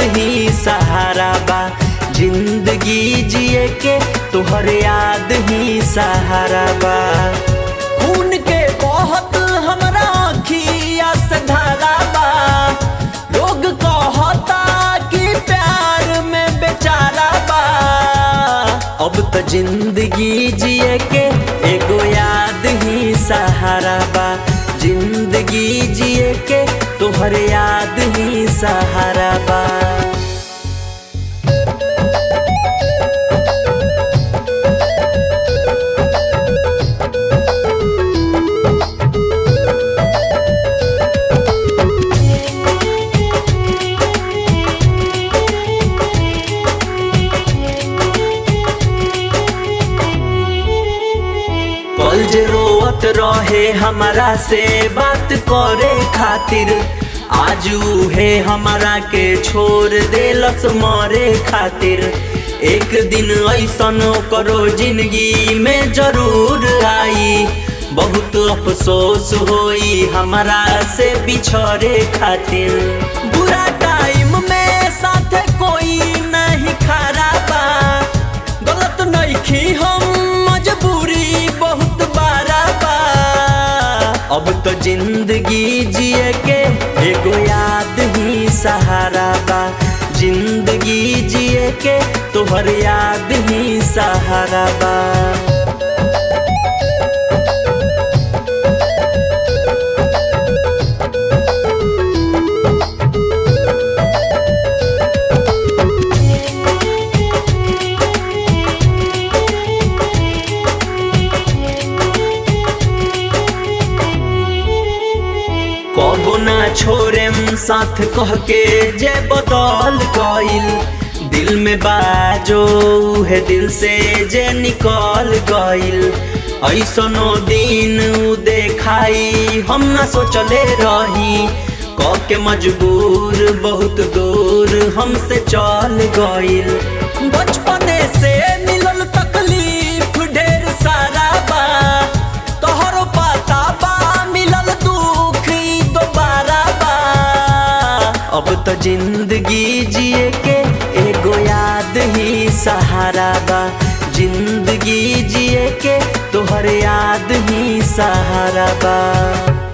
ही सहारा बा जिंदगी जिए के तोहर याद ही सहारा बा खून के बहुत हमरा अखिया से धारा बा लोग कहता कि प्यार में बेचारा बा अब तो जिंदगी जिए के एगो याद ही सहारा बा जिंदगी जिए के तोहर याद ही सहारा बा कल जे रोवत रहे हमारा से बात करे खातिर आज उहे हमारा के छोड़ देलस मरे खातिर एक दिन ऐसन करो जिंदगी में जरूर आई बहुत अफसोस होई हमारा से बिछड़े खातिर बुरा टाइम में साथ कोई नहीं खड़ा बा गलत नहीं हम मजबूरी बहुत बारा बा अब तो जिंदगी जिए के एगो याद ही सहारा बा जिंदगी जिए के तोहर याद ही सहारा बा कबो ना छोड़ेम साथ कह के जे बदल गइल दिल में बाजो है दिल से जे निकल गइल ऐसनो दिन उ देखाई हम ना सोचले रही क के मजबूर बहुत दूर हमसे चल गइल बचपने से मिलल तकलीफ ढेर सारा बा तोहरो पता बा मिलल दुख ई दोबारा बा अब तो जिंदगी जिए के एगो याद ही सहारा बा जिंदगी जिए के तोहर याद ही सहारा बा